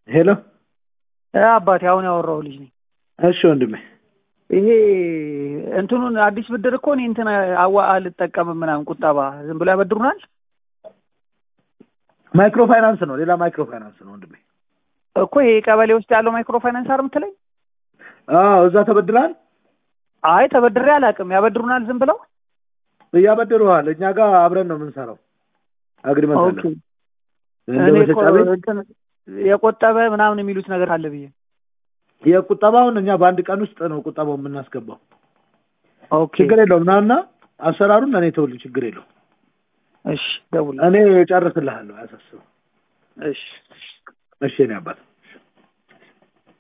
ሄሎ እ አባቴ አሁን ያወራው ልጅ ነኝ። እሺ ወንድሜ ይሄ እንትኑን አዲስ ብድር እኮ እኔ እንትን አዋ አልጠቀምም ምናምን ቁጠባ ዝም ብሎ ያበድሩናል ማይክሮ ፋይናንስ ነው ሌላ ማይክሮ ፋይናንስ ነው ወንድሜ እኮ ይሄ ቀበሌ ውስጥ ያለው ማይክሮ ፋይናንስ አይደል የምትለኝ? አዎ እዛ ተበድራል አይ ተበድሬ አላውቅም። ያበድሩናል ዝም ብለው እያበድሩሃል እኛ ጋር አብረን ነው የምንሰራው አግሪመንት አለ ኦኬ። እንደ እኔ መሸጫ እኮ ቤት እንትን የቆጠበ ምናምን የሚሉት ነገር አለ ብዬ የቁጠባውን እኛ በአንድ ቀን ውስጥ ነው ቁጠባው የምናስገባው ኦኬ ችግር የለውም ናና አሰራሩን እኔ ተውልኝ ችግር የለውም እሺ ደውል እኔ ጨርስልሃለሁ አያሳስብም እሺ እሺ እኔ አባት